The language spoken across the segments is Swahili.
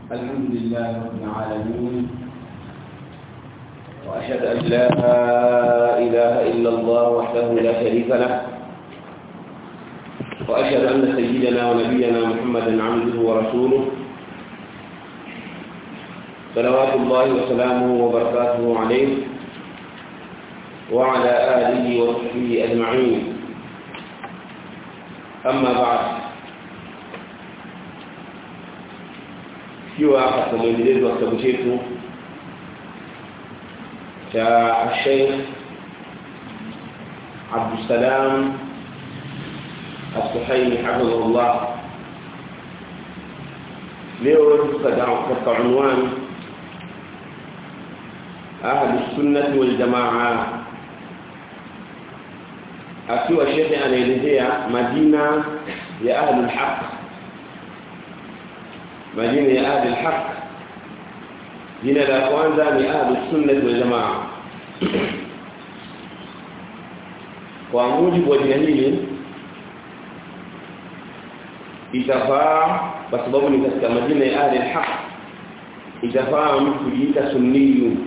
الحمد لله رب العالمين وأشهد أن لا إله إلا الله وحده لا شريك له وأشهد أن سيدنا ونبينا محمدا عبده ورسوله صلوات الله وسلامه وبركاته عليه وعلى آله وصحبه أجمعين أما بعد kiwa katika mwendelezo wa kitabu chetu cha Sheikh Abdussalam As-Suhaimi hafidhahullah leo katika unwani ahli sunnati wal jamaa akiwa shekhe anaelezea majina ya ahli al-haq majina ya ahli al-haq jina la kwanza ni ahli sunnah wal jamaa kwa mujibu wa jina hili itafaa kwa sababu ni katika majina ya ahli al-haq itafaa mtu kujiita sunniyu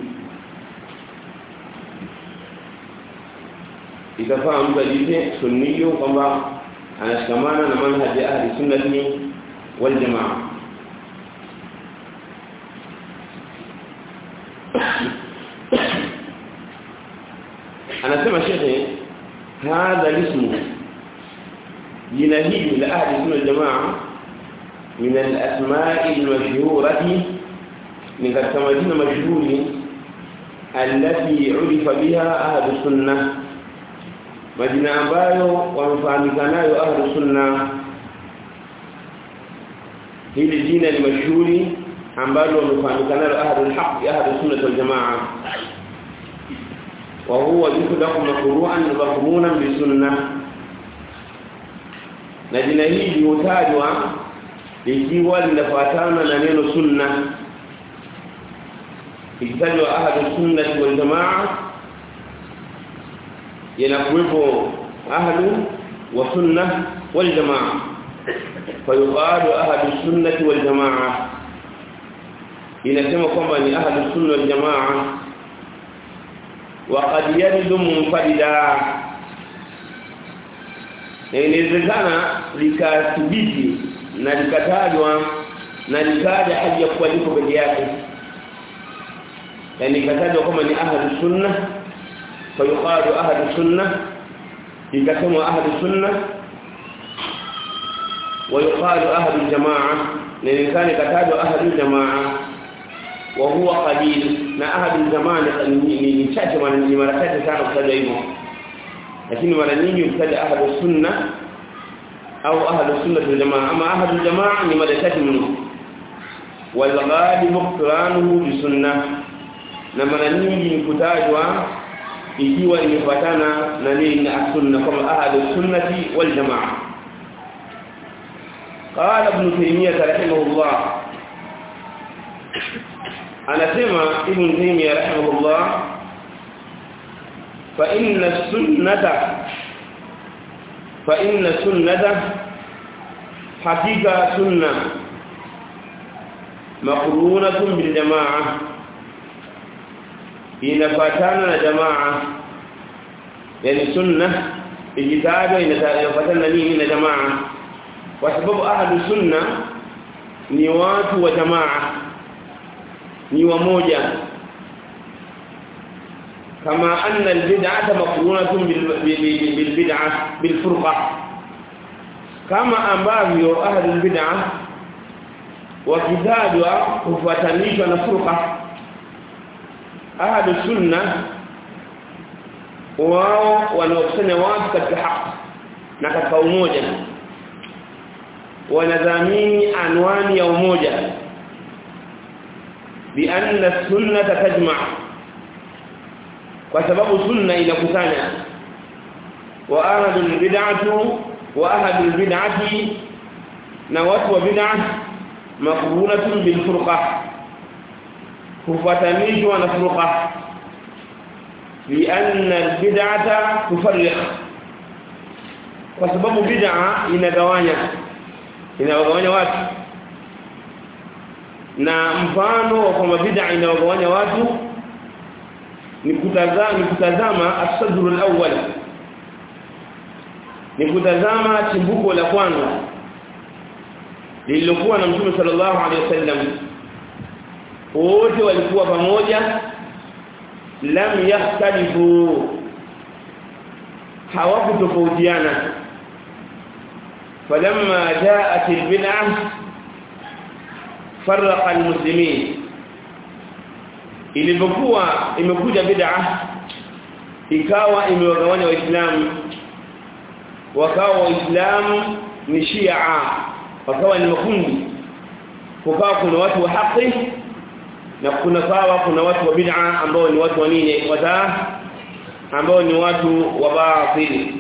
itafaa mtu ajiite sunniyu kwamba anashikamana na manhaji ya ahli sunnati wal jamaa anasema shekhe hadha lismu jina hili la ahli sunna wal jamaa min al-asma'i al-mashhurati min katika majina mashuhuri alati ulifa biha ahli sunnah majina ambayo wamefahamika nayo ahlu sunna hili jina ni mashuhuri ambalo wamefahamika nayo ahlu alhaq ahlu sunna wal jamaa wa huwa yukhdaqu maqru'an maqmunan bi sunnah na jina hili hutajwa likiwa linafuatana na neno sunna ikitajwa ahlu sunna wal jamaa yanakuwepo ahlu wa sunna wal jamaa fayuqalu ahlu sunnati wal jamaa inasema kwamba ni ahlu sunna wal jamaa wa qad yaridu munfarida inawezekana likathibiti na likatajwa na likaja haja kwa liko peke yake yani ikatajwa kwamba ni ahlu sunna فيقال أهل السنة يكتم أهل السنة ويقال أهل الجماعة لأن كان كتاب أهل الجماعة وهو قليل ما أهل الجماعة من شاك من مركات كانوا ابتدعوا لكن مرة نيجي ابتدع أهل السنة أو أهل السنة الجماعة أما أهل الجماعة من مركات منه والغالب اقترانه بسنة لما نيجي نكتاجوا ikiwa imefuatana na nini na sunna kama ahlu sunnati wal jamaa qala ibn taymiyyah rahimahullah anasema ibn taymiyyah rahimahullah fa inna sunnata fa inna sunnata hakika sunna maqrunatun bil jamaa inafatana na jamaa yani sunna ikitajwa inafatana nini na jamaa kwa sababu ahlu sunna ni watu wa jamaa ni wamoja kama anna albid'ata maqrunatun bil bid'ah bil furqa kama ambavyo ahlu albid'ah wakitajwa kufuatanishwa na furqa ahlu sunna wao wanaokusanya watu katika haki na katika umoja wanadhamini anwani ya umoja bi anna sunna tajma kwa sababu sunna inakusanya wa ahlu bid'atu wa ahlu bid'ati na watu wa bid'ah maqrunatun bil furqah kufatanishwa na furqa lianna albid'ata tufarriq kwa sababu bid'a inagawanya inawagawanya watu na mfano wa kwamba bid'a inawagawanya watu ni kutazama ni kutazama as-sadrul awwal ni kutazama chimbuko la kwanza lililokuwa na Mtume sallallahu alaihi wasallam wote walikuwa pamoja lam yahtalifu hawakutofautiana falamma jaat albid'ah farraqa almuslimin ilipokuwa imekuja bid'ah ikawa imewagawanya waislamu wakawa waislamu ni shia wakawa ni makundi kukawa kuna watu wa haki na kuna sawa kuna watu wa bid'a ambao ni watu wa nini wataa ambao ni watu wa batili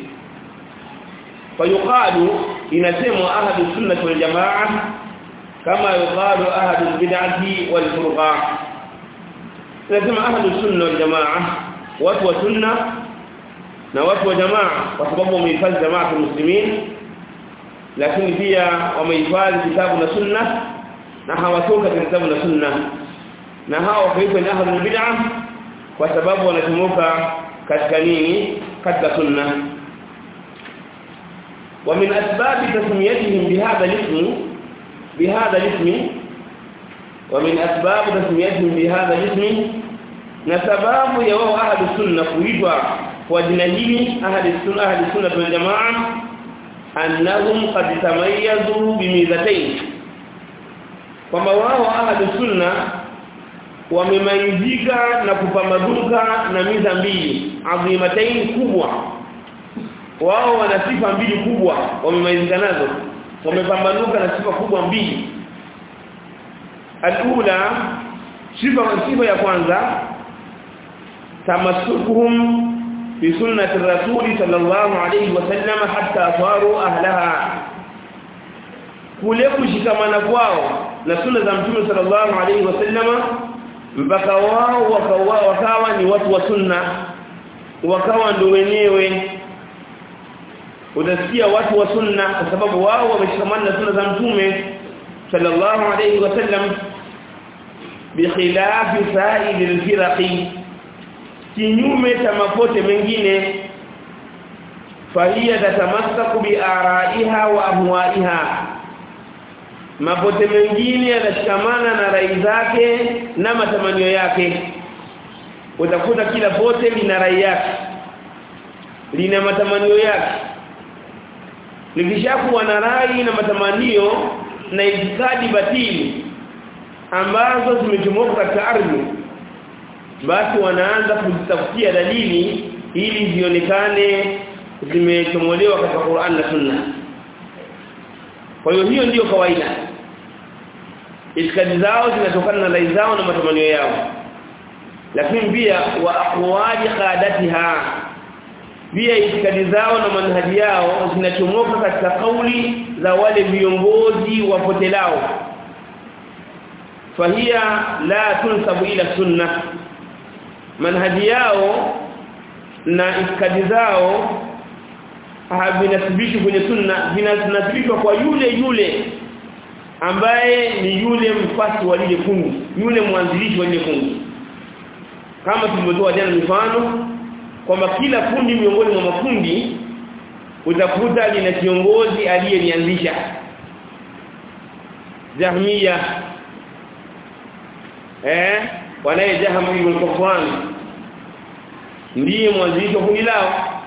fayuqalu inasemwa ahadu sunnah wal jamaa kama yuqalu ahadu bid'ati wal furqa inasema ahadu sunnah wal jamaa watu wa sunna na watu wa jamaa kwa sababu wamehifadhi jamaa ya muslimin lakini pia wamehifadhi kitabu na sunna na hawatoka kitabu na sunna na hao wakaitwa ni ahlul bid'ah kwa sababu wanatumuka katika nini katika sunna ومن اسباب تسميتهم بهذا الاسم بهذا الاسم ومن اسباب تسميتهم بهذا الاسم نسباب يوم اهل السنه kuitwa kwa jina hili ahli sunna ahli sunna wal jamaa annahum qad tamayyazu bimizatayn kwamba wao ahli sunna wamemaizika na kupambazuka na miza mbili adhimatain kubwa wao wana sifa mbili kubwa wamemaizika nazo wamepambanuka na sifa kubwa mbili alula sifa sifa ya kwanza tamassukuhum bi sunnati rasuli sallallahu alayhi wasallam hatta saru ahlaha kule kushikamana kwao na sunna za mtume sallallahu alayhi wasallama mpaka wao wakawa, wakawa ni watu wa sunna wakawa ndio wenyewe utasikia watu wa sunna kwa sababu wao wameshikamana na sunna za mtume sallallahu alayhi wasallam bikhilafi sa'il al-firaqi kinyume cha mapote mengine fahiya tatamassaku bi araiha wa ahwaiha mapote mengine yanashikamana na rai zake na matamanio yake utakuta kila pote lina rai yake lina matamanio yake likishakuwa na rai na matamanio na itikadi batili ambazo zimechomoka katika ardhi basi wanaanza kuzitafutia dalili ili zionekane zimechomolewa katika Qur'an na Sunna kwa hiyo hiyo ndiyo kawaida itikadi zao zinatokana na rai zao na matamanio yao lakini pia wa aqwali qadatiha pia itikadi zao na manhaji yao zinachomoka katika kauli za wale viongozi wapotelao fahia la tunsabu ila sunna manhaji yao na itikadi zao havinasibishwi kwenye sunna vinasibishwa kwa yule yule ambaye ni yule mfasi wa lile kundi yule mwanzilishi wa lile kundi kama tulivyotoa jana mifano kwamba kila kundi miongoni mwa makundi utakuta lina kiongozi aliyelianzisha Jahmiya eh wanaye Jahm ibn Safwan ndiye mwanzilishi wa kundi lao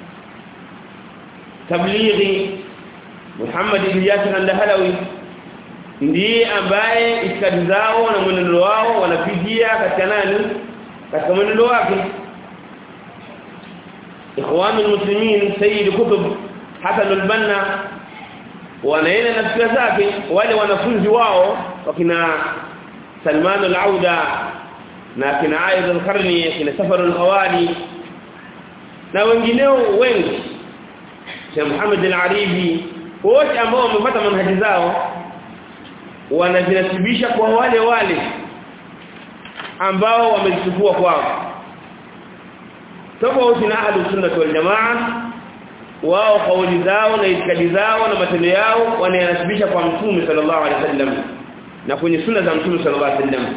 tablighi Muhammad ibn Yasir al-Halawi ndiye ambaye itikadi zao na mwenendo wao wanapigia katika nani katika mwenendo wake ikhwan almuslimin sayyid kutub hasan al-banna wanaenda na fikra zake wale wanafunzi wao wakina Salman al-Auda na kina Aid al-Qarni kina Safar al-Hawali na wengineo wengi Sheikh Muhammad al-Aribi wote ambao wamepata manhaji zao wanajinasibisha kwa wale wale ambao wamezichukua kwao tofauti na ahlus sunnah wal jamaa wao kauli zao na itikadi zao na matendo yao wanayanasibisha kwa mtume sallallahu alaihi wasallam na kwenye sunna za Mtume sallallahu alaihi wasallam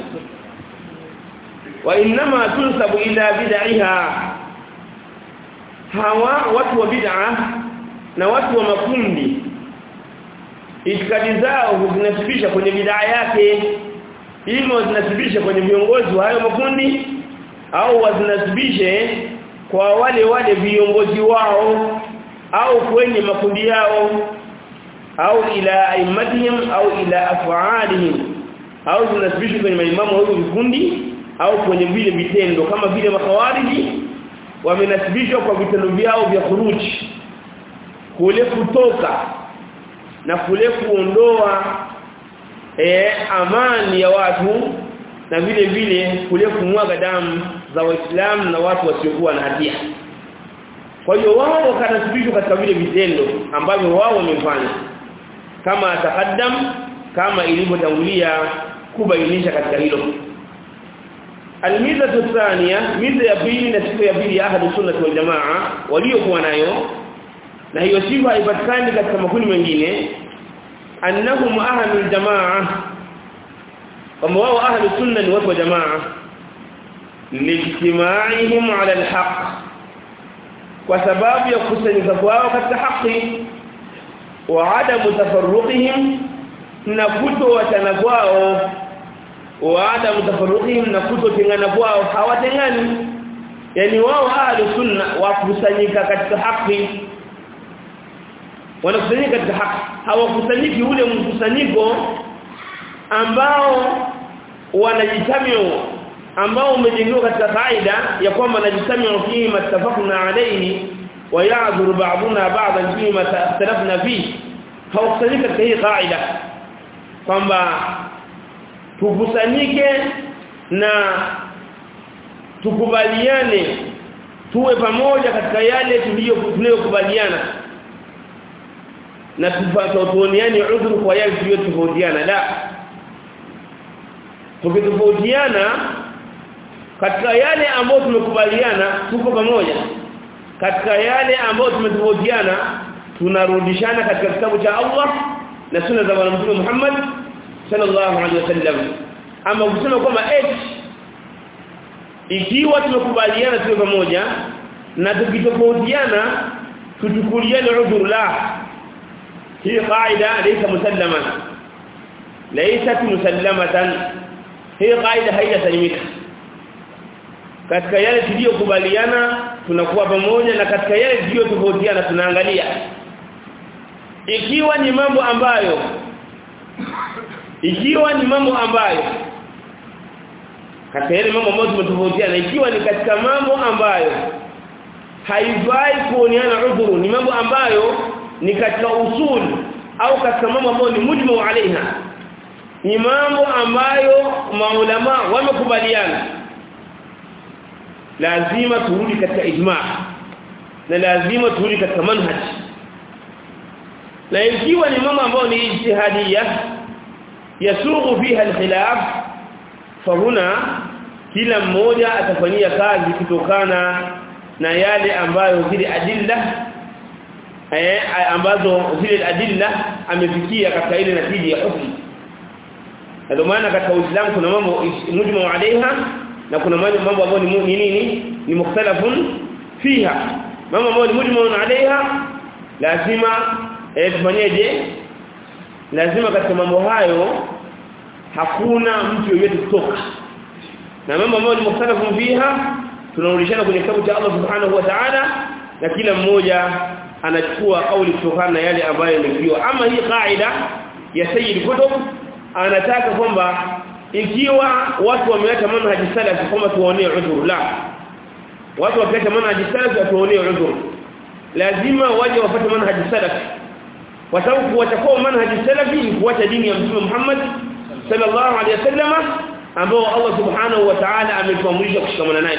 wa inma tunsabu ila bid'iha hawa watu wa bid'a na watu wa makundi itikadi zao zinasibisha kwenye bid'a yake ima zinasibisha kwenye viongozi wa hayo makundi au wazinasibishe kwa wale wale viongozi wao au kwenye makundi yao au ila aimatihim au ila af'alihim au zinasibishwa kwenye maimamu wa vikundi au kwenye vile vitendo kama vile makhawariji wamenasibishwa kwa vitendo vyao vya khuruji kule kutoka na kule kuondoa e, amani ya watu na vile vile kule kumwaga damu za waislamu na watu wasiokuwa na hatia kwa hiyo wao wakanasibishwa katika vile vitendo ambavyo wao wamefanya kama atakaddam kama ilivyotangulia kubainisha katika hilo almiza thania miza ya pili na sifa ya pili ya ahadu sunnah wal jamaa waliokuwa nayo na hiyo sifa haipatikani katika makundi mengine annahum ahlul jamaa kama wao ahlu sunna ni watu wa jamaa lijtimaihim ala alhaq kwa sababu ya kusanyika kwao katika haki wa adamu tafarruqihim na kutowatana kwao wa adamu tafarruqihim na kutotengana kwao hawatengani yani wao ahlu sunna wakusanyika katika haki wanakusanyika katika haki hawakusanyiki ule mkusanyiko ambao wanajitamiu ambao umejengewa katika kaida ya kwamba najitamiu fihi mattafaqna alayhi wa ya'dhuru ba'duna ba'dan fihi matalafna fihi hawakusanyika katika hii kaida kwamba tukusanyike na tukubaliane tuwe pamoja katika yale tuliyokubaliana na tufatooniane udhuru kwa yale tuliyotofautiana la tukitofautiana katika yale ambayo tumekubaliana tuko pamoja katika yale ambayo tumetofautiana tunarudishana katika kitabu cha Allah na sunna za Bwana Mtume Muhammad sallallahu alaihi wasallam ama kusema kwamba eti ikiwa tumekubaliana tuwe pamoja na tukitofautiana tuchukuliane udhuru la hii qaida laysa musallama laysat musallamatan hii qaida haijasalimika katika yale tuliyokubaliana tunakuwa pamoja na katika yale tuliyotofautiana tunaangalia ikiwa ni mambo ambayo ikiwa ni mambo ambayo katika yale mambo ambayo tumetofautiana ikiwa ni katika mambo ambayo haifai kuoneana udhuru ni mambo ambayo ni katika usul au katika mambo ambayo ni mujmu alaiha ni mambo ambayo maulama wamekubaliana lazima turudi katika ijma na lazima turudi katika manhaj na ikiwa ni mambo ambayo ni ijtihadia yasughu fiha alkhilaf fahuna kila mmoja atafanyia kazi kutokana na yale ambayo zile adilla eh ambazo zile adilla amefikia katika ile natija ya hukumu ndio maana katika Uislamu kuna mambo mujmu alaiha na kuna mambo ambayo ni nini ni mukhtalafun fiha mambo ambayo ni mujmu alaiha lazima eh tufanyeje lazima katika mambo hayo hakuna mtu yeyote kutoka na mambo ambayo ni mukhtalafun fiha tunarudishana kwenye kitabu cha Allah subhanahu wa ta'ala na kila mmoja anachukua kauli kutokana na yale ambayo yamefiwa ama hii kaida ya sayyid kutub anataka kwamba ikiwa watu wameacha manhaji salafi kwamba tuonee udhur la watu wakiacha manhaji salafi watuonee udhur lazima waje wapate manhaji salafi kwa sababu kuacha manhaji salafi ni kuacha dini ya Mtume Muhammad sallallahu alaihi wasallam ambao Allah subhanahu wa ta'ala ametuamrisha kushikamana naye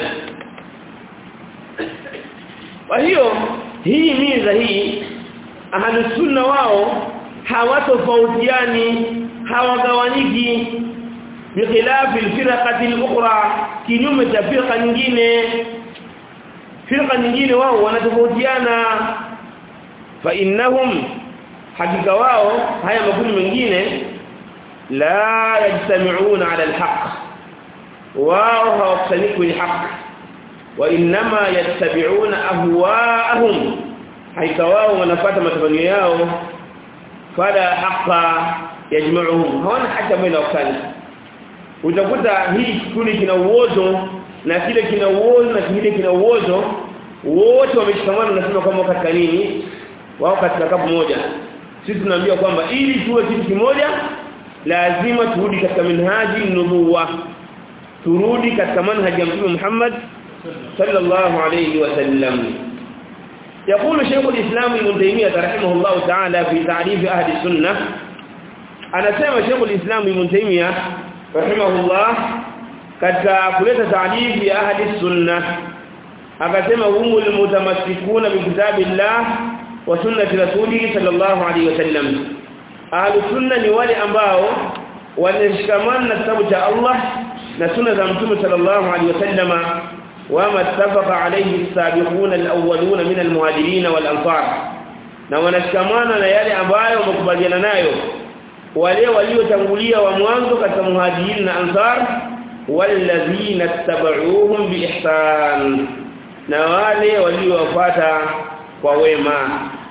kwa hiyo hii miza hii ahlusunna wao hawatofautiani hawagawanyiki bikhilafi alfirqati alukhra kinyume cha firqa nyingine firqa nyingine wao wanatofautiana fa innahum hakika wao haya makundi mengine la yajtami'una 'ala al-haqq wao hawakusanyiki kwenye haki wa inma yattabi'una ahwa'ahum haika wao wanafuata matamanio yao fala haqa yajma'uhum hawana hata baina wakani utakuta hii kikundi kina uozo na kile kina uozo na kile kina uozo wote wameshikamana nasema kwamba katika nini wao katika kapu moja sisi tunaambia kwamba ili tuwe kitu kimoja lazima turudi katika minhaji nubuwa turudi katika manhaji ya Mtume Muhammad sallallahu alayhi wasallam يقول شيخ الإسلام ابن تيمية رحمه الله تعالى في تعريف أهل السنة أنا سمع شيخ الإسلام ابن تيمية رحمه الله katika kuleta taarifu ya ahli sunna akasema humu almutamassikuna bi kitabillah wa sunnati rasulih sallallahu alayhi wasallam ahli sunna ni wale ambao wanashikamana na kitabu cha Allah na sunna za mtume sallallahu alayhi wasallam wama ittafaqa alayhi as-sabiquna al-awwaluna min al-muhajirin wal-ansar na wanashikamana na yale ambayo wamekubaliana nayo wale waliotangulia wa mwanzo katika muhajirin na ansar والذين اتبعوهم بإحسان na wale waliowafuata kwa wema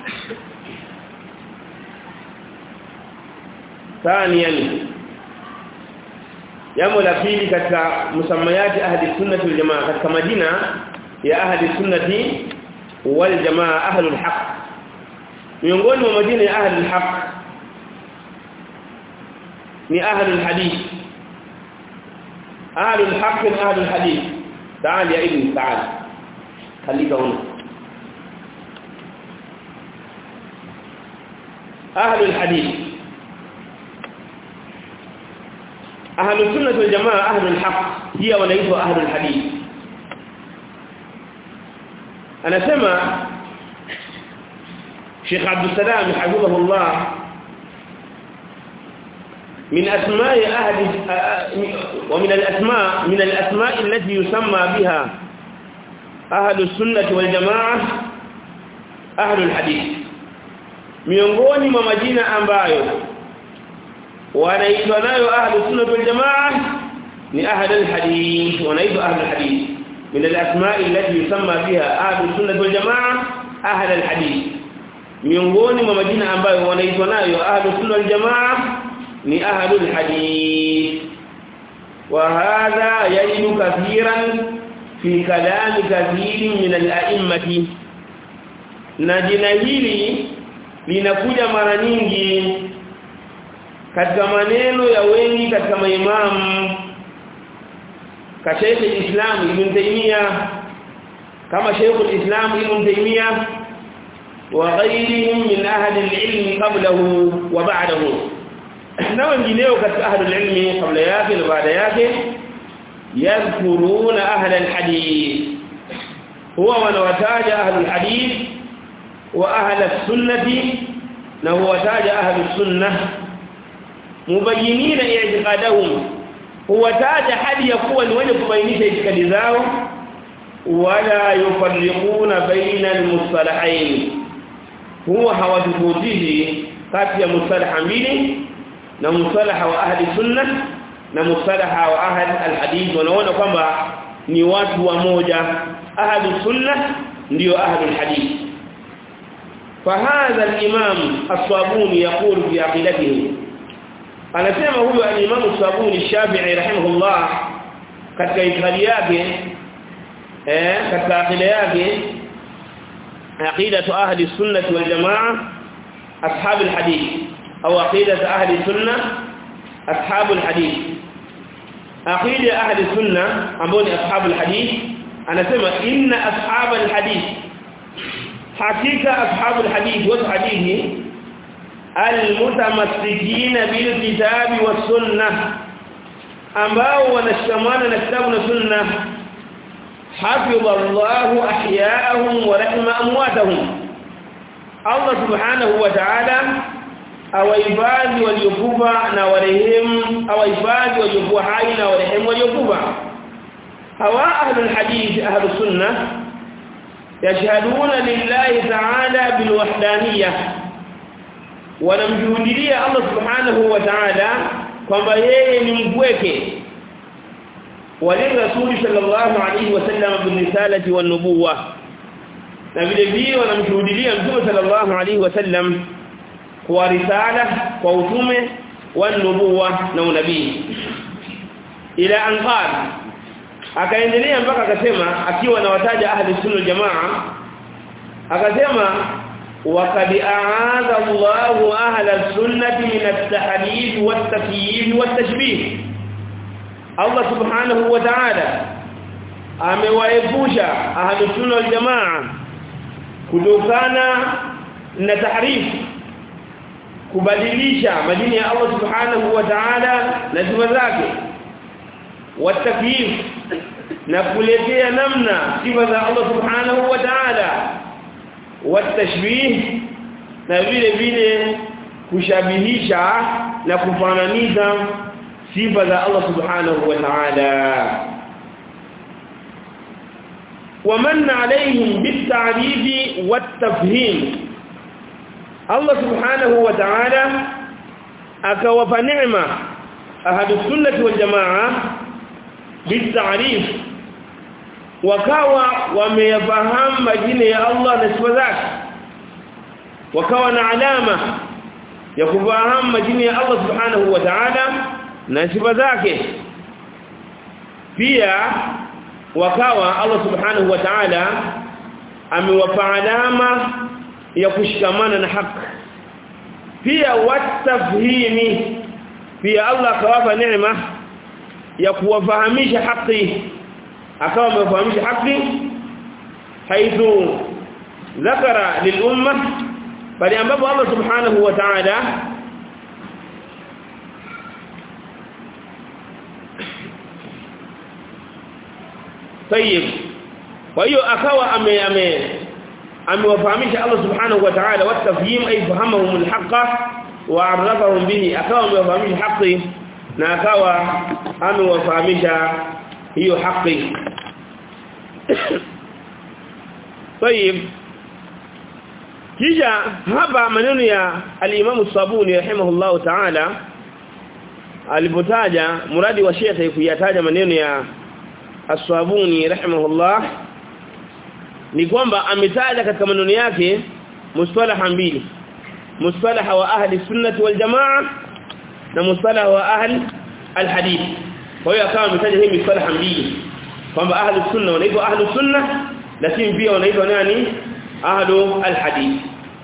ثانيا jambo la pili katika msamayati ahli sunnati wal jamaa katika majina ya ahli sunnati wal jamaa ahlul haq miongoni mwa majina ya ahlul haq ni ahlul hadith أهل الحق أهل الحديث تعال يا ابني تعال خليك هنا أهل الحديث أهل السنة والجماعة أهل الحق هي وليس أهل الحديث أنا سمع شيخ عبد السلام حفظه الله من أسماء أهل ومن الأسماء من الأسماء التي يسمى بها أهل السنة والجماعة أهل الحديث miongoni mwa majina ambayo wanaitwa nayo ahlu sunna wal jamaa ni ahlu alhadith wanaitwa ahlu alhadith min alasma' allati yusamma biha ahlu sunna wal jamaa ahlu alhadith miongoni mwa majina ambayo wanaitwa nayo ahlu sunna wal jamaa ni ahlul hadith wa hadha yajidu kathiran fi kalami kathirin min al-a'immati na jina hili linakuja mara nyingi katika maneno ya wengi katika maimamu kashaykh al-islam ibn taymiya kama shaykh al-islam ibn taymiya wa ghayrihim min ahli al-ilm qablahu wa ba'dahu na wengineo katika ahlul ilmi kabla yake na baada yake yadhkuruna ahla alhadith huwa wanawataja ahlul hadith wa ahla sunnati na huwataja ahlus sunnah mubayyinina i'tiqadahum huwataja hadi ya kuwa ni wenye kubainisha itikadi zao wala yufarriquna baina almustalahain huwa hawatofautishi kati ya mustalaha mbili na mustalaha wa ahli sunna na mustalaha wa ahli alhadith wanaona kwamba ni watu wa moja ahli sunna ndio ahli alhadith فهذا الامام الصابوني يقول في عقيدته anasema huyu al-imam as-sabuni shafi'i rahimahullah katika itikadi yake eh katika akida yake aqidatu ahli sunnah wal jamaa ashab al-hadith أو عقيدة أهل السنة أصحاب الحديث عقيدة أهل السنة أمبوني أصحاب الحديث أنا سمع إن أصحاب الحديث حقيقة أصحاب الحديث والحديث المتمسكين بالكتاب والسنة ambao wanashikamana na kitabu na sunna hafidha Allahu ahyaahum wa rahima amwatahum Allah subhanahu wa ta'ala awahifadhi waliokufa na warehemu awahifadhi waliokuwa hai na warehemu waliokufa hawa ahlul hadith ahlus sunnah yashhaduna lillahi ta'ala bilwahdaniyah wanamjuhudia Allah subhanahu wa ta'ala kwamba yeye ni mpweke walirasuli sallallahu alayhi wasallam birisalati wan nubuwa na vile vile wanamshuhudia mtume sallallahu alayhi wasallam kwa risala kwa utume wan nubuwa na unabii ila anqal akaendelea mpaka akasema akiwa anawataja ahli sunna jamaa akasema وقد أعاذ الله أهل السنة من التحريف والتكييف والتشبيه الله سبحانه وتعالى amewaepusha ahlu sunna wal jamaa kutokana na tahrif kubadilisha majina ya Allah subhanahu wa ta'ala na sifa zake watakyif na kuletea namna sifa za Allah subhanahu wa ta'ala watashbih na vile vile kushabihisha na kufananisha sifa za Allah subhanahu wa ta'ala ومن عليهم بالتعريف والتفهيم الله سبحانه وتعالى akawapa neema ahadu sunnati wal jamaa بالتعريف wakawa wameyafahamu majina ya Allah na sifa zake wakawa na alama ya kufahamu majina ya Allah subhanahu wa ta'ala na sifa zake pia wakawa Allah subhanahu wa ta'ala amewapa alama ya kushikamana na haki pia watafhimi pia Allah akawapa neema ya kuwafahamisha haki akawa amefahamisha haki haithu ذكر للامه bali ambapo Allah subhanahu wa ta'ala طيب kwa hiyo akawa ame ame amewafahamisha Allah subhanahu wa ta'ala watafhim ay fahamahum alhaqa wa arrafahum bihi akawa amewafahamisha haki na akawa amewafahamisha hiyo haki طيب kisha hapa maneno ya al-Imam Sabuni rahimahullahu ta'ala alipotaja muradi wa Sheikh kuyataja maneno ya As-Sabuni rahimahullah ni kwamba ametaja katika maneno yake mustalaha mbili mustalaha wa ahli sunnati wal jamaa na mustalaha wa ahli al-hadith kwa hiyo akawa ametaja hii mustalaha mbili kwamba ahli sunna wanaitwa ahli sunna lakini pia wanaitwa nani ahli al-hadith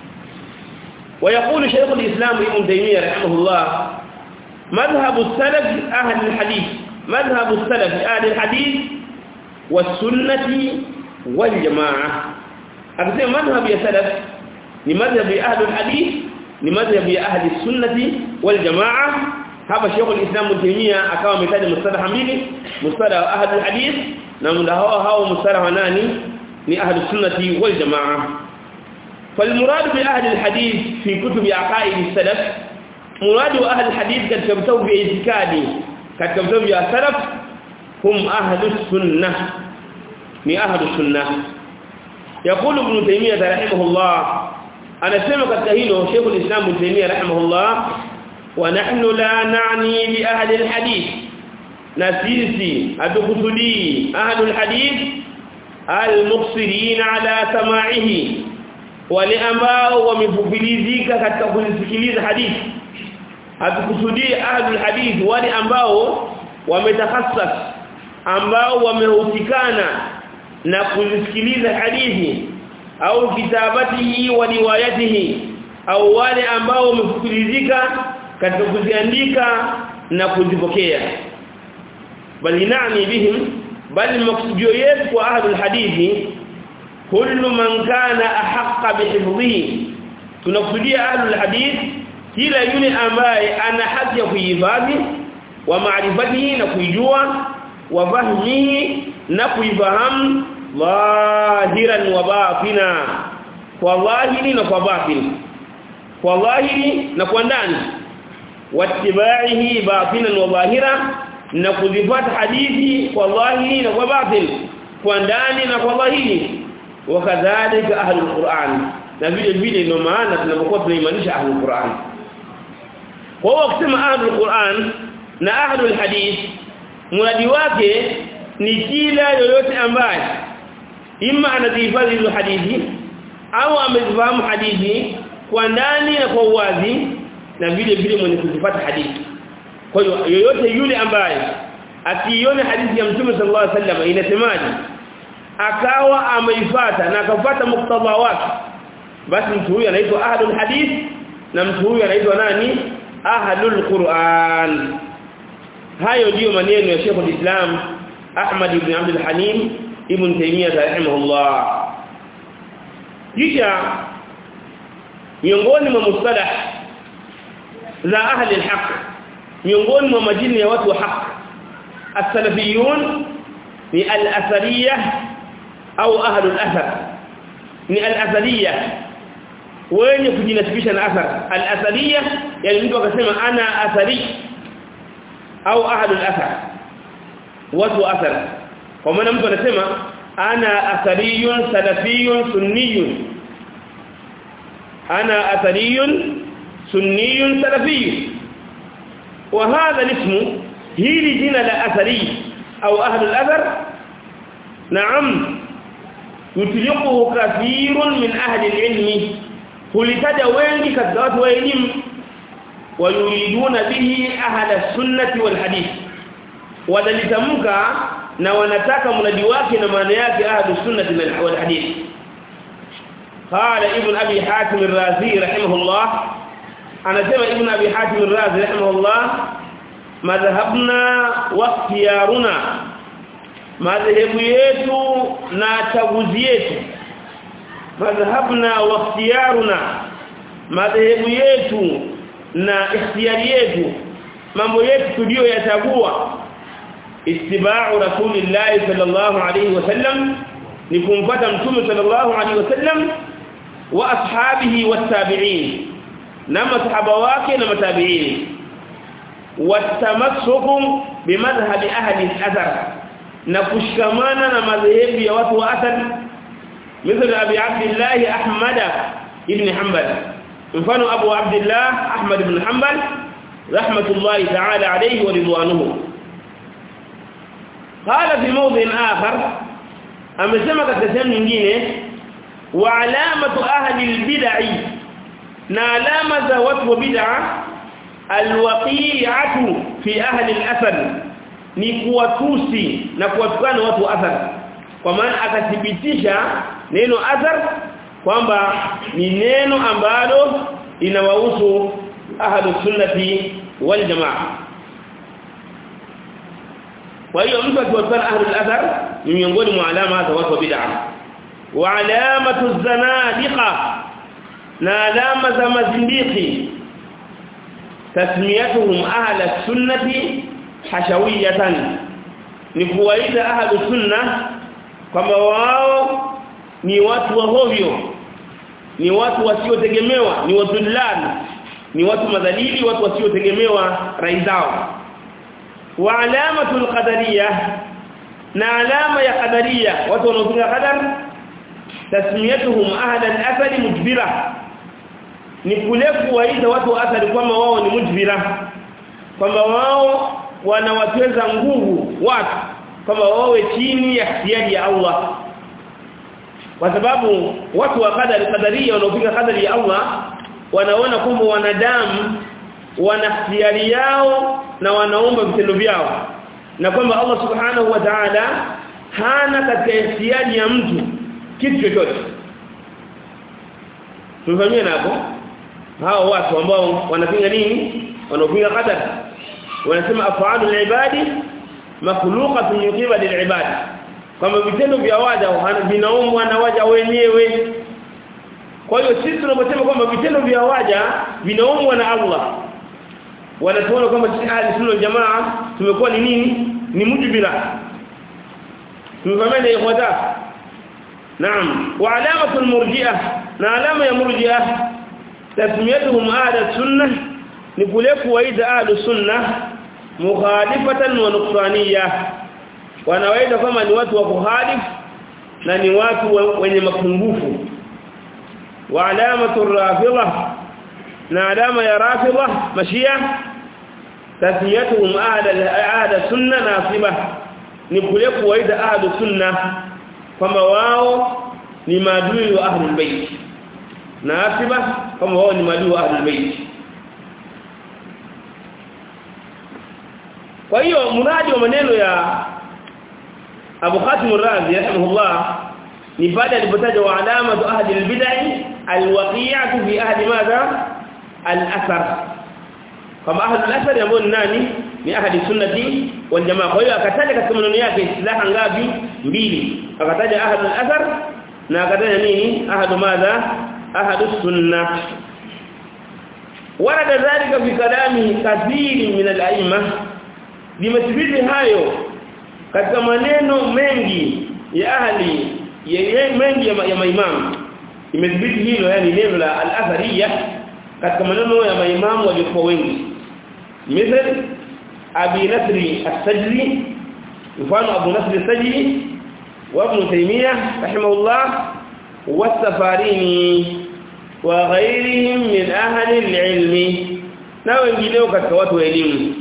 ويقول شيخ الإسلام ابن تيمية رحمه الله مذهب السلف أهل الحديث مذهب السلف أهل الحديث والسنة والجماعة أكثر مذهب يا سلف لمذهب أهل الحديث لمذهب أهل السنة والجماعة هذا شيخ الإسلام ابن تيمية أكاو مثال مصطلح ميلي مصطلح أهل الحديث نعم هو هو مصطلح ناني لأهل السنة والجماعة فالمراد بأهل الحديث في كتب عقائد السلف مراد أهل الحديث قد كتبوا باعتقادي قد كتبوا السلف هم أهل السنة من أهل السنة يقول ابن تيمية رحمه الله أنا سمع كتهينه شيخ الإسلام ابن تيمية رحمه الله ونحن لا نعني بأهل الحديث نسيسي أتقصدي أهل الحديث المقصرين على سماعه wale ambao wamefupilizika katika kusikiliza hadithi hatukusudii ahlul hadith wale ambao wametakhassas ambao wamehusikana na kusikiliza hadithi au kitabatihi wa riwayatihi au wale ambao wamefupilizika katika kuziandika na kuzipokea bali nani bihim bali maksudio yetu kwa ahlul hadithi kullu man kana ahqqa bihifdhihi tunakusudia ahlul hadith kila yule ambaye ana haki ya kuhifadhi wa maarifatihi na kuijua wa fahmihi na kuifahamu dhahiran wa batina kwa dhahiri na kwa batin kwa dhahiri na kwa ndani wattibaihi batinan wa dhahira na kuzifuata hadithi kwa dhahiri na kwa batin kwa ndani na kwa dhahiri wakadhalika ahlul Qur'an na vile vile ndio maana tunapokuwa tunaimanisha ahlul Qur'an kwa hiyo ukisema ahlul Qur'an na ahlul hadith muradi wake ni kila yoyote ambaye imma anazihifadhi hizo hadithi au amezifahamu hadithi kwa ndani na kwa uwazi na vile vile mwenye kuzifuata hadithi kwa hiyo yoyote yule ambaye akiiona hadithi ya Mtume sallallahu alaihi wasallam inasemaje akawa ameifuata na akafuata muktadha wake basi mtu huyu anaitwa ahlul hadith na mtu huyu anaitwa nani ahlul Qur'an hayo ndiyo maneno ya Sheikh al-Islam Ahmad ibn Abdul Halim ibn Taymiyyah rahimahullah kisha miongoni mwa mustalah za ahli al-haq miongoni mwa majina ya watu wa haq as-salafiyun ni al-athariyah au ahli al-athar ni al-athariyah wenye kujinasibisha na athar al-athariyah yani mtu akasema ana athari au ahli al-athar watu athar kwa maana mtu anasema ana athariyun salafiyun sunniyun ana athariyun sunniyun salafiyun وهذا الاسم هي جنا لا اثري او اهل الاثر نعم يطلقه كثير من اهل العلم ولتجا wengi katika watu wa elimu wayuriduna bihi ahla sunnati wal hadith wadalitamka na wanataka mradi wake na maana yake ahlu sunnati wal hadith قال ابن ابي حاتم الرازي رحمه الله anasema ibn abi hatim ar-razi rahimahullah madhhabna wa ikhtiyaruna madhhabu yetu na chaguzi yetu madhhabna wa ikhtiyaruna madhhabu yetu na ikhtiyari yetu mambo yetu tulio yachagua istiba'u rasulillahi sallallahu alayhi wasallam ni kumfuata mtume sallallahu alayhi wasallam wa ashabihi wat-tabi'in na masahaba wake na matabiini watamassuku bimadhhabi ahli al-athar na kushikamana na madhehebu ya watu wa athar mithali abi abdullah ahmad ibn hanbal mfano abu abdullah ahmad ibn hanbal rahmatullahi ta'ala alayhi wa ridwanuhu qala fi mawdhin akhar amesema katika sehemu nyingine wa alamatu ahli al-bid'ah na alama za watu wa bid'a alwaqi'atu fi ahli al-athar ni kuwatusi na kuwatukana watu wa athar kwa maana akathibitisha neno athar kwamba ni neno ambalo linawahusu ahlu sunnati wal jamaa kwa hiyo mtu akiwatukana ahlu al-athar ni miongoni mwa alama za watu wa bid'a wa alamatu zanadiqa na alama za mazindiki tasmiyatuhum ahla sunnati hashawiyatan ni kuwaita ahlu sunna kwamba wao ni watu wa hovyo ni watu wasiotegemewa ni wadhullani ni watu madhalili watu wasiotegemewa rai zao wa alamatul qadariyah na alama ya qadaria watu wanaopinga qadar tasmiyatuhum ahla al-athari mujbira ni kule kuwaita watu wa athari kwamba wao ni mujbira kwamba wao wanawateza nguvu watu kwamba wawe chini ya hiari ya Allah kwa sababu watu wa qadari qadaria wanaopinga qadari ya Allah wanaona kwamba wanadamu wana hiari yao na wanaomba vitendo vyao na kwamba Allah subhanahu wa ta'ala hana katika hiari ya mtu kitu chochote tumefahamia hapo hao watu ambao wanapinga nini wanaopinga qadar wanasema afaalu al-ibadi makhluqatun min qibali al-ibad kama vitendo vya waja vinaumbwa na waja wenyewe kwa hiyo sisi tunaposema kwamba vitendo vya waja vinaumbwa na Allah wanatuona kwamba sisi ahli sunna jamaa tumekuwa ni nini ni mujbira tumefahamia ikhwata naam wa alamatu al-murji'ah na alama ya murji'ah tasmiyatuhum ahli sunnah ni kule kuwaita ahli sunnah mukhalifatan wa nuqraniyah wanawaita kama ni watu wa kuhalif na ni watu wenye mapungufu wa alamatu rafidha na alama ya rafidha mashia tasmiyatuhum ahada ahada sunna nasiba ni kule kuwaita ahadu sunna kwamba wao ni maadui wa ahlul bait nasiba kwamba wao ni maadui wa ahlul bait kwa hiyo muradi wa maneno ya Abu Khatim Ar-Razi rahimahullah ni baada alipotaja wa alamatu ahli al-bid'ah al-waqi'atu fi ahli madha al-athar kama ahli al-athar ambao ni nani ni ahli sunnati wal jamaa kwa hiyo akataja katika maneno yake islaha ngapi mbili akataja ahli al-athar na akataja nini ahli madha ahli sunnah ورد ذلك في كلام كثير من الائمه limethibiti hayo katika maneno mengi ya ahli ya mengi ya, ya maimamu imethibiti hilo yani neno la al-athariya katika maneno ya maimamu waliokuwa wengi mithal abi nasri as-sajli mfano abu nasri as-sajli wa ibn taymiyah rahimahullah was-safarini wa ghayrihim min ahli al-ilmi na wengineo katika watu wa elimu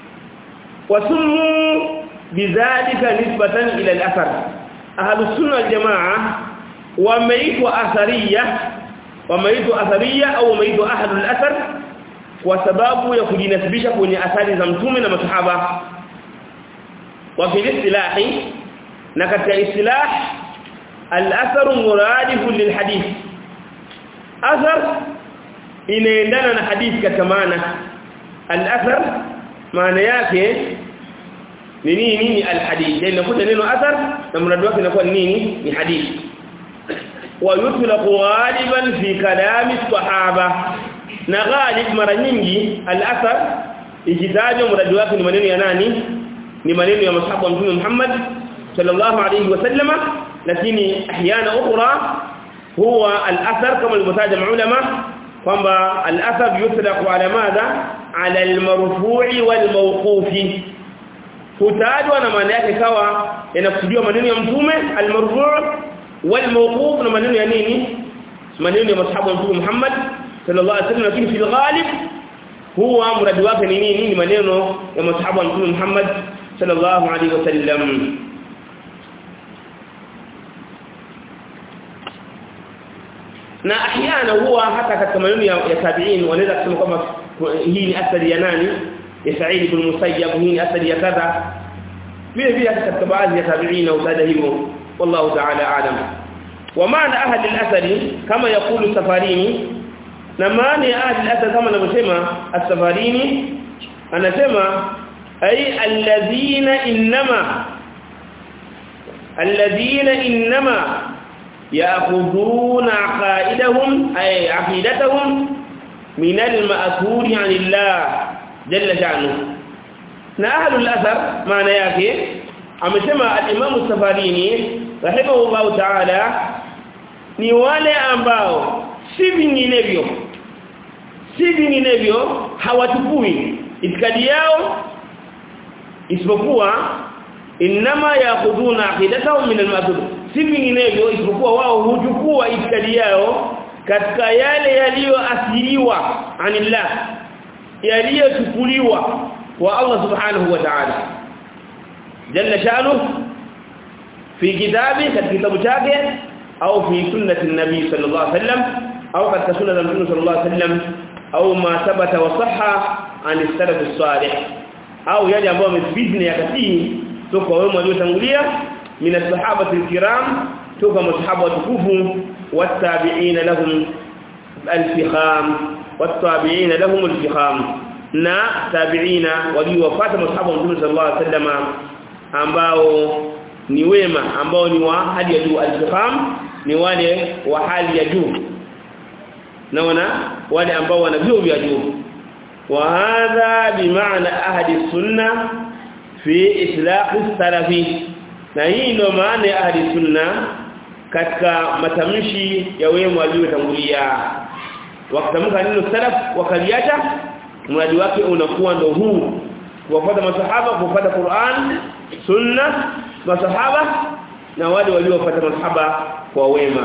وسموا بذلك نسبة إلى الأثر أهل السنة الجماعة وميتوا أثرية وميتوا أثرية أو ميتوا أهل الأثر وسباب يكجنسبisha kwenye athari za mtume na masahaba wa fi istilah na katika istilah al-athar muradif lilhadith athar inaendana na hadithi katika maana al-athar maana yake ni nini ni alhadith yani nakuta neno athar na mradi wake inakuwa ni nini ni hadithi wa yutlaqu ghaliban fi kalami sahaba na ghalib mara nyingi al-athar ikitajwa mradi wake ni maneno ya nani ni maneno ya masahaba wa mtume Muhammad sallallahu alayhi wasallama lakini ahyana ukhra huwa al-athar kama alivyotaja maulama kwamba al-athar yutlaqu ala madha ala al-marfu'i wal-mawqufi hutajwa na maana yake kawa yanakusudiwa maneno ya mtume al-marfu' wal-mawquf na maneno ya nini maneno ya masahaba wa mtume Muhammad sallallahu alaihi wasallam lakini fil ghalib huwa mradi wake ni nini ni maneno ya masahaba wa mtume Muhammad sallallahu alaihi wasallam na ahyana huwa hata katika maneno ya, ya tabi'in wanaweza kusema kwamba hii ni athari ya nani ya Sa'id ibn Musayyab hii ni athari ya kadha vile vile katika baadhi ya tabi'in utaja hivyo wallahu ta'ala a'lam wa maana ahli al-athari kama yakulu safarini na maana ya ahli al-athar kama anavyosema as-safarini anasema ay alladhina inma alladhina inma ياخذون عقائدهم اي عقيدتهم من المأثور عن الله جل شأنه na ahlul athar maana yake amesema al-Imam Safarini rahimahullah ta'ala ni wale ambao si vinginevyo si vinginevyo hawachukui itikadi yao isipokuwa inma yaakhuduna aqidatahum min al-ma'thur si vinginevyo isipokuwa wao huchukua itikadi yao katika yale yaliyoathiriwa anillah yaliyochukuliwa kwa Allah subhanahu wa ta'ala jalla sha'nu fi kitabi katika kitabu chake au fi sunnati nabii sallallahu alaihi wasallam au katika sunna za mtume sallallahu alaihi wasallam au ma thabata wa sahha an salaf as-salih au yale ambayo yamethibiti ya katii toka wao waliotangulia من الصحابه الكرام توكا مصحابه وتكفوا والتابعين لهم الفخام والتابعين لهم الفخام na tabiina waliofuata masahaba wa Mtume sallallahu alaihi wasallam ambao ni wema ambao ni wa hali ya juu al-faham ni wale wa hali ya juu naona wale ambao wana vyeo vya juu wa hadha bimaana ahadi sunna fi islaq salafi na hii ndio maana ya ahli sunna katika matamshi ya wema waliotangulia wakitamka neno salaf wakaliacha mradi wake unakuwa ndo huu kufuata masahaba kufuata Qur'an sunna masahaba na wale waliofuata masahaba kwa wema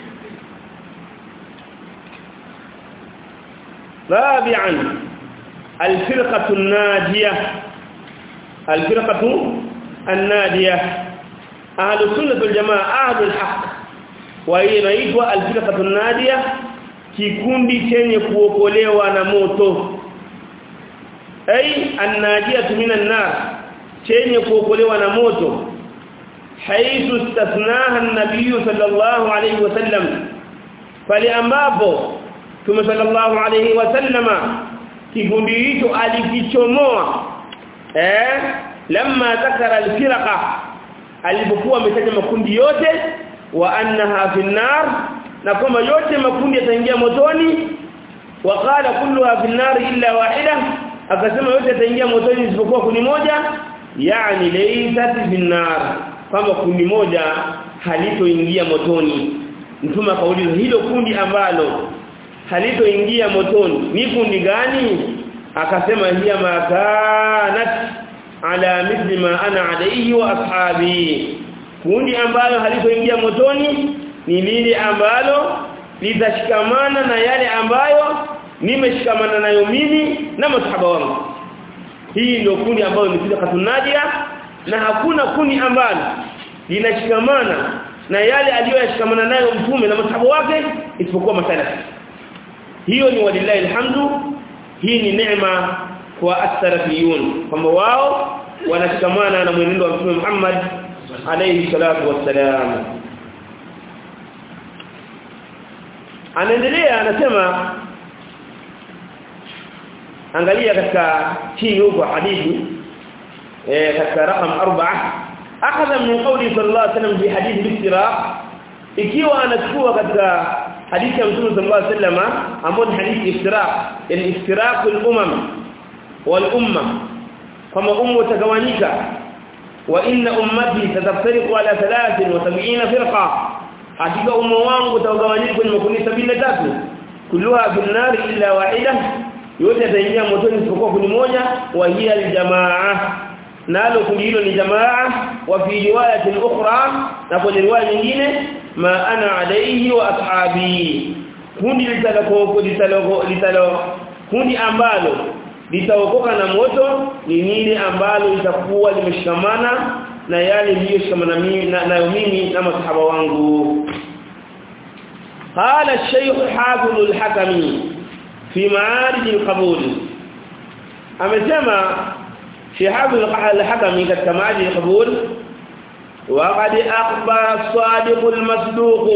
rabi'an الفرقة الناجية الفرقة الناجية أهل السنة والجماعة أهل الحق وإناitwa الفرقة الناجية kikundi chenye kuokolewa na moto ay annajiyatu minan nar chenye kuokolewa na moto haithu istathnaha an-nabiy sallallahu alayhi wasallam pale ambapo Mtume sallallahu alayhi wasallama kikundi hicho alikichomoa eh lamma dhakara al-firqa alipokuwa ametaja makundi yote wa annaha fi nar na kwamba yote makundi yataingia motoni wa qala kulluha fi nar illa wahida akasema yote yataingia motoni isipokuwa kundi moja yani laysat fi nar kama kundi moja halitoingia motoni mtume akauliza hilo kundi ambalo halitoingia motoni ni kundi gani akasema hiya makanat ala mithli ma ana alayhi wa ashabi kundi ambalo halitoingia motoni ni lile ambalo litashikamana na yale ambayo nimeshikamana nayo mimi na masahaba wangu hii ndio kundi ambalo ni kile katunadia na hakuna kundi ambalo linashikamana na yale aliyoyashikamana nayo mtume na masahaba wake isipokuwa masalafi hiyo ni walillahi alhamdu hii ni neema kwa as-salafiyun kwamba wao wanashikamana na mwenendo wa mtume Muhammad alayhi salatu wassalam anaendelea anasema angalia katika chini huko hadithi eh katika rakam 4 akhadha min qawli sallallahu alayhi wasallam fi hadith al-iftiraq ikiwa anachukua katika hadithi ya Mtume sallallahu alayhi wasallam ambayo ni hadithi iftiraq yani iftiraq al-umam wal umma kama umma utagawanyika wa inna ummati tataftariqu ala 73 firqa hakika umma wangu utagawanyika kwenye makundi 73 kulluha bin nar illa wahida yote yataingia motoni isipokuwa kundi moja wa hiya aljamaa nalo kundi hilo ni jamaa wa fi riwayatin ukhra na kwenye riwaya nyingine ma ana alayhi wa ashabi kundi litaloko litaloko litalo kundi ambalo litaokoka na moto ni lile ambalo litakuwa limeshikamana na yale niliyoshikamana mimi nayo mimi na masahaba wangu قال الشيخ حافظ الحكمي في معارج القبول amesema شهاب الحكمي katika معارج القبول وقد اخبر الصادق المصدوق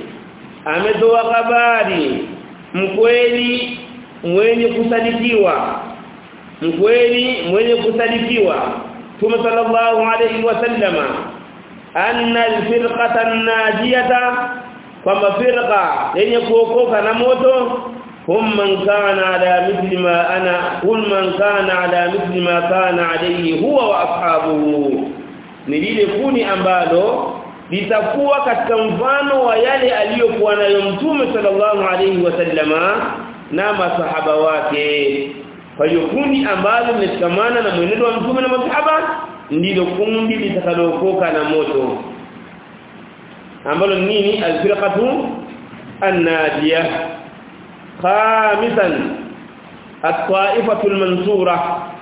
ametoa habari mkweli mwenye kusadikiwa mkweli mwenye kusadikiwa Mtume sallallahu alayhi wasallama anna alfirqata an-najiyata kwamba firqa yenye kuokoka na moto hum man kana ala mithli ma ana kul man kana ala mithli ma kana alayhi huwa wa ashabuhu ni lile kuni ambalo litakuwa katika mfano wa yale aliyokuwa nayo mtume sallallahu alayhi wasallama na masahaba wake kwa hiyo kundi ambalo limeshikamana na mwenendo wa mtume na masahaba ndilo kundi litakalookoka na moto ambalo nini alfirqatu an-najiyah khamisan at-ta'ifatu al-mansura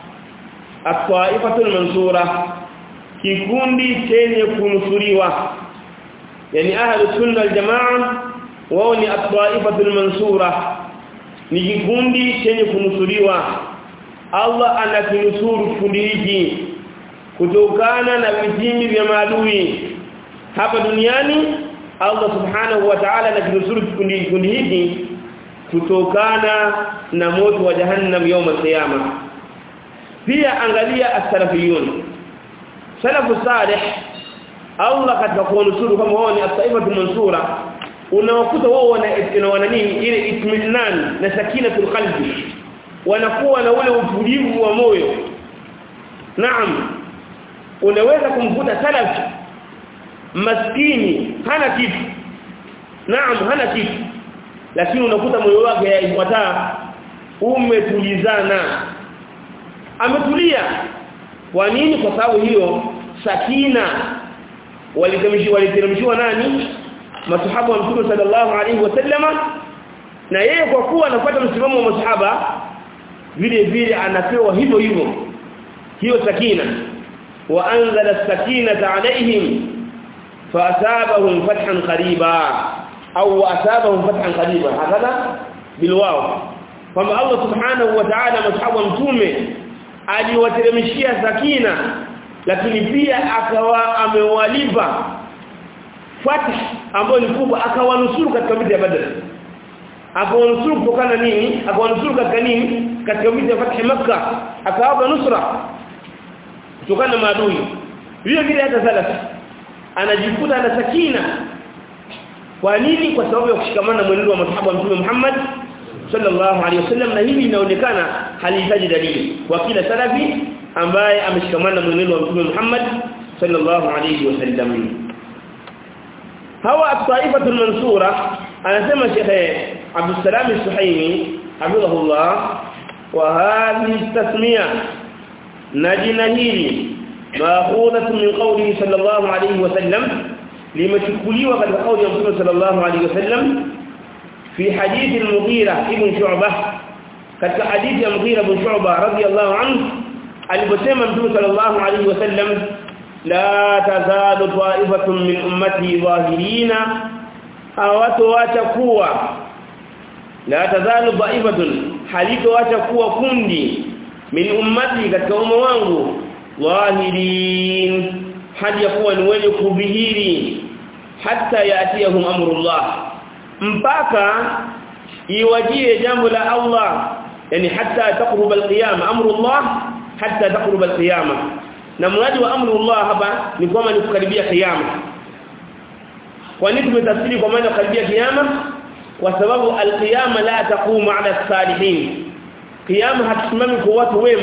at-ta'ifatu al-mansura kikundi chenye kunusuriwa yani ahlu sunna al-jamaa wao ni at-ta'ifatu al-mansura ni kikundi chenye kunusuriwa Allah anakinusuru kikundi hiki kutokana na vitimbi vya maadui hapa duniani Allah subhanahu wa ta'ala anakinusuru kikundi kikundi hiki kutokana na moto wa jahannam يوم القيامه pia angalia as-salafiyun salafu salih Allah katika kuonusuru kama wao ni as-saifatu mansura unawakuta wao wana wana nini ile itminan na sakinatul qalbi wanakuwa na ule utulivu wa moyo naam unaweza kumkuta salaf maskini hana kitu naam hana kitu lakini unakuta moyo wake yafuata umetulizana ametulia kwa nini kwa sababu hiyo sakina waliteremshiwa waliteremshiwa nani masahaba wa mtume sallallahu alaihi wasallama na yeye kwa kuwa anafuata msimamo wa masahaba vile vile anapewa hivyo hivyo hiyo sakina wa anzala sakinata alaihim فاثابهم فتحا قريبا او اثابهم فتحا قريبا هكذا بالواو kwamba Allah subhanahu wa ta'ala masahaba mtume aliwateremshia sakina lakini pia akawa amewalipa fath ambayo ni kubwa akawanusuru katika vita ya Badr akawanusuru kutokana nini akawanusuru katika nini katika vita ya fath Makkah akawapa nusra kutokana na maadui vile vile hata salafi anajikuta ana sakina kwa nini kwa sababu ya kushikamana mwenendo wa masahaba mtume Muhammad sallallahu alaihi wasallam na hili linaonekana halihitaji dalili kwa kila salafi ambaye ameshikamana mwenendo wa mtume Muhammad sallallahu alaihi wasallam hawa at-taifatul mansura anasema Sheikh Abdul Salam Al-Suhaimi hafidhahullah wa hadhihi tasmiya na jina hili maakhudhatun min qawlihi sallallahu alayhi wasallam limechukuliwa katika kauli ya Mtume sallallahu alayhi wasallam fi hadith al-Mughira ibn Shu'bah katika hadithi ya Mughira ibn Shu'bah radiyallahu anhu aliposema Mtume sallallahu alayhi wasallam la tazalu ta'ifatun min ummati dhahirina hawatoacha kuwa la tazalu ta'ifatun halitoacha kuwa kundi min ummati katika umma wangu dhahirin hadi yakuwa ni wenye kudhihiri hata yaatiyahum amrullah mpaka iwajie jambo la Allah yani hata taqruba alqiyama amrullah hata taqruba alqiyama na mradi wa amrullah hapa ni kwamba ni kukaribia kiyama kwa nini tumetafsiri kwa maana kukaribia kiyama kwa sababu alqiyama la taqumu ala salihin kiyama hatusimami kwa watu wema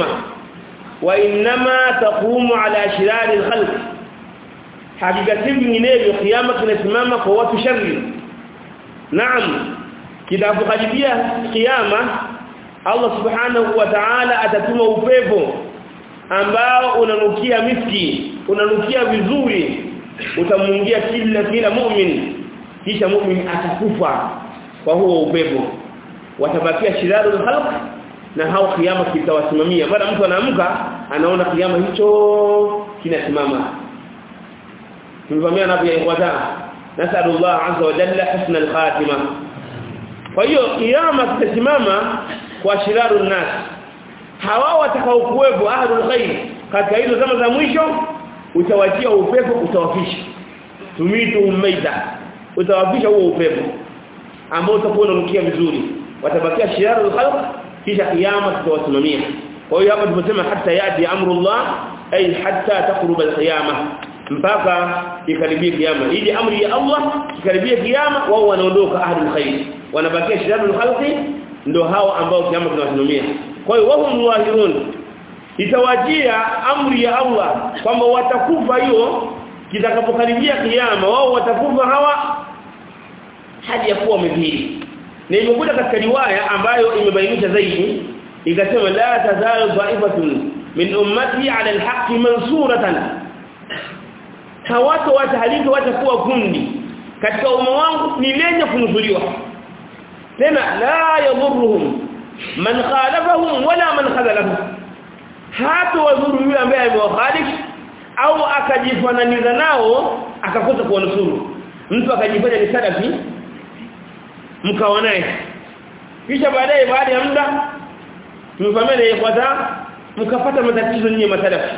وانما تقوم على شرار الخلق hakika nyinginevyo kiyama kinasimama kwa watu shari naam kitapokaribia kiyama Allah subhanahu wa ta'ala atatuma upepo ambao unanukia miski unanukia vizuri utamungia kila kila mu'min kisha mu'min atakufa kwa huo upepo watabakia shirarul khalq na hao kiyama kitawasimamia baada mtu anaamka anaona kiyama hicho kinasimama tumevamia napo ya ikhwata nasallallahu azza wa jalla husna al-khatima kwa hiyo kiyama kitasimama kwa shirarun nas hawa watakao kuwepo ahlul khair katika hizo zama za mwisho utawatia upepo utawafisha tumitu umaida utawafisha huo upepo ambao utakuwa unanukia vizuri watabakia shirarul khalq kisha kiyama tutawasimamia kwa hiyo hapa tumesema hata yati amrullah ay hatta taqruba alqiyama mpaka ikaribie kiyama ili amri ya Allah ikaribie kiyama wao wanaondoka ahlul khair wanabakia shirarul khalqi ndio hao ambao kiyama tunawasimamia kwa hiyo wao muwahirun itawajia amri ya Allah kwamba watakufa hiyo kitakapokaribia kiyama wao watakufa hawa hadi ya kuwa wamedhiri na imekuja katika riwaya ambayo imebainisha zaidi ikasema la tazalu dha'ifatun min ummati 'ala al-haqqi mansuratan hawato watahalika watakuwa kundi katika umma wangu ni lenye kunusuliwa tena la yadhurruhum man khalafahum wala man khadalahum hata wadhuru yule ambaye amewakhalif au akajifananiza nao akakosa kuwanusuru mtu akajifanya ni salafi mkawa naye kisha baadaye baada ya muda tumefahamiana ifuata mkapata matatizo nyinyi matalafi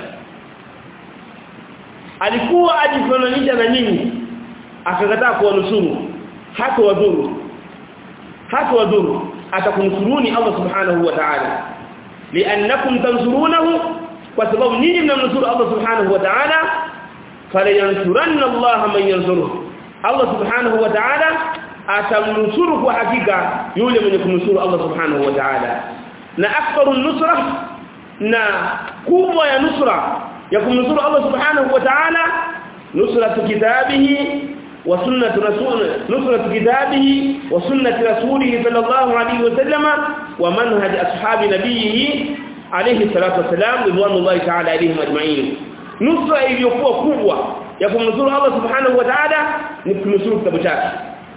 alikuwa ajifananisha na nyinyi akakataa kuwanusuru hata wadhuru hata wadhuru atakunusuruni Allah subhanahu wa ta'ala li'annakum tansurunahu kwa sababu nyinyi mnamnusuru Allah subhanahu wa ta'ala falayansuranna Allah man yansuruhu Allah subhanahu wa ta'ala atamnusuru kwa hakika yule mwenye kumnusuru Allah subhanahu wa ta'ala na akbaru nusra na kubwa ya nusra ya kumnusuru Allah subhanahu wa ta'ala nusratu kitabihi wa sunnatu rasul nusratu kitabihi wa sunnati rasulihi sallallahu alayhi wa sallama wa manhaj ashabi nabiyhi alayhi salatu wasalam ridwanullahi ta'ala alayhim ajma'in nusra iliyokuwa kubwa ya kumnusuru Allah subhanahu wa ta'ala ni kunusuru kitabu chake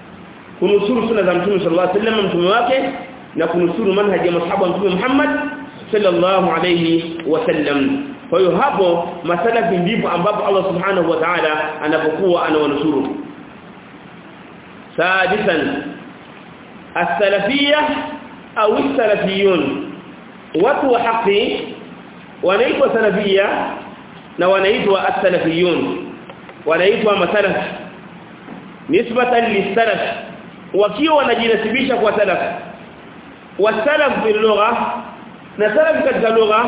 kunusuru sunna za mtume sallallahu alayhi wasallam mtume wake na kunusuru manhaji ya masahaba mtume Muhammad sallallahu alayhi wasallam kwa hiyo hapo masalafi ndipo ambapo Allah subhanahu wa ta'ala anapokuwa anawanusuru sadisan as-salafiyya au as-salafiyun watu wa haki wanaitwa salafiyya na wanaitwa as-salafiyun wanaitwa masalaf nisbatan lis-salaf wakiwa wanajinasibisha kwa salaf wasalaf bil lugha na salaf katika lugha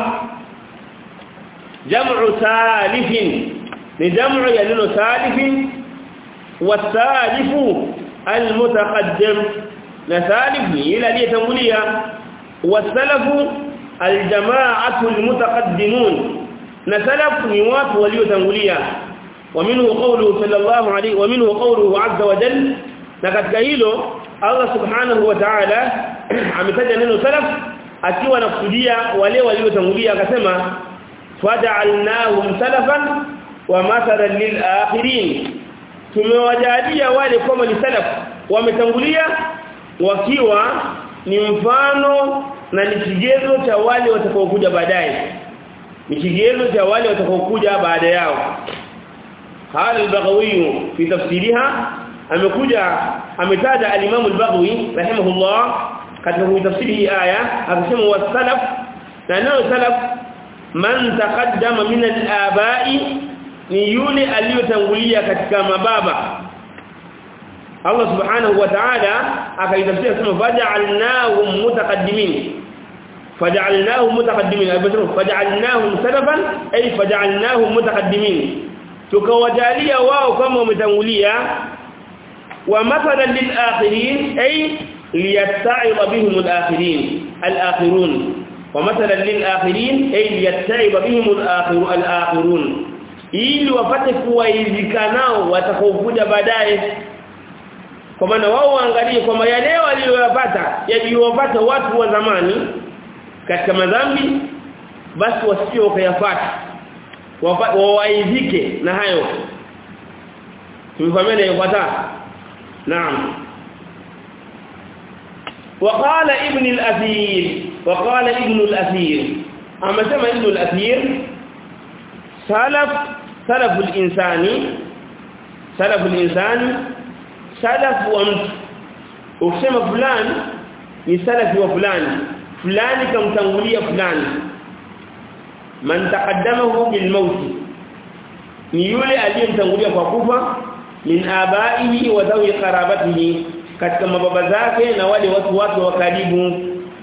jam'u salifin ni jam'u ya neno salifin wasalifu almutaqaddim na salif ni ile aliyetangulia wasalafu aljama'atu almutaqaddimun na salaf ni watu waliotangulia ومنه قوله صلى الله عليه ومنه قوله عز وجل na katika hilo Allah subhanahu wa ta'ala ametaja neno salaf akiwa anakusudia wale waliotangulia akasema faj'alnahum salafan wa mathalan lil akhirin tumewajalia wale kama ni salaf wametangulia wakiwa ni mfano na ni kigezo cha wale watakaokuja baadaye ni kigezo cha wale watakaokuja baada yao قال البغوي في تفسيرها amekuja ametaja al-Imam al-Baghawi rahimahullah katika tafsiri hii aya akasema wasalaf na neno salaf man taqaddama min al-aba'i ni yule aliyotangulia katika mababa Allah subhanahu wa ta'ala akaitafsiri kama faj'alnahum mutaqaddimin faj'alnahum mutaqaddimin faj'alnahum salafan ay faj'alnahum mutaqaddimin tukawajalia wao kama wametangulia wa mathalan lil akhirin ay liyatta'ib bihim al akhirin al akhirun wa mathalan lil akhirin ay liyatta'ib bihim al akhirun al akhirun ili wapate kuwaizika nao watakaokuja baadaye kwa maana wao waangalie kwamba yale waliyopata yaliyowapata watu wa zamani katika madhambi basi wasio kayafuata wawaidhike na hayo tumefahamiana yafuata naam وقال ابن الاثير وقال ابن الاثير اما سمع ابن الاثير سلف سلف الانسان سلف الانسان سلف ومت ukisema fulani ni salafi wa fulani fulani kamtangulia fulani man taqaddamahu bil maut ni yule aliyemtangulia kwa kufa min abaihi wa dhawi qarabatihi katika mababa zake na wale watu wake wa karibu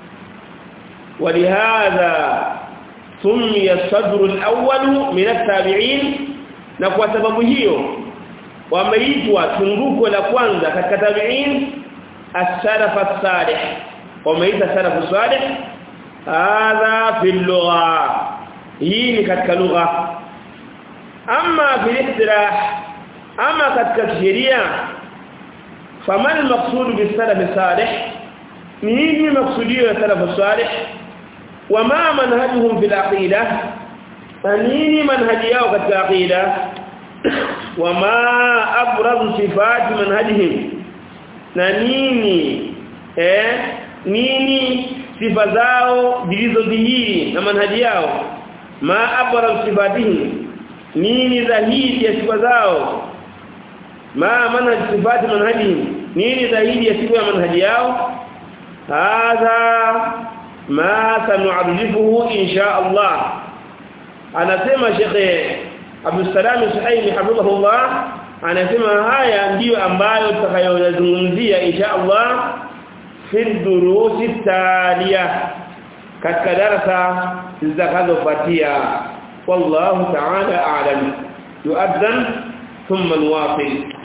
walihadha sumiya sadru al-awwal min at-tabi'in na kwa sababu hiyo wameitwa tunguko la kwanza katika tabi'in as-salaf as-salih wameita salaf as-salih hadha fi al-lugha hii ni katika lugha ama fi istilah ama katika sheria فما المقصود بالسلف الصالح نيجي مقصوديه السلف الصالح وما منهجهم في العقيده فنيني منهجيao katika aqida وما ابرز صفات منهجهم na nini eh nini sifa zao zilizodhihiri na manhaji yao ma abraz sifatihim nini dhahiri ya sifa zao ma manhaj sifati manhajihim nini zaidi ya sifa ya manhaji yao hadha ma sanu'arifuhu insha Allah anasema Sheikh Abdul Salam Suhaimi hafidhahullah anasema haya ndiyo ambayo tutakayozungumzia insha Allah fi durusi taliya katika darasa zitakazofuatia wallahu ta'ala a'lam yu'adhan thumma nuwasil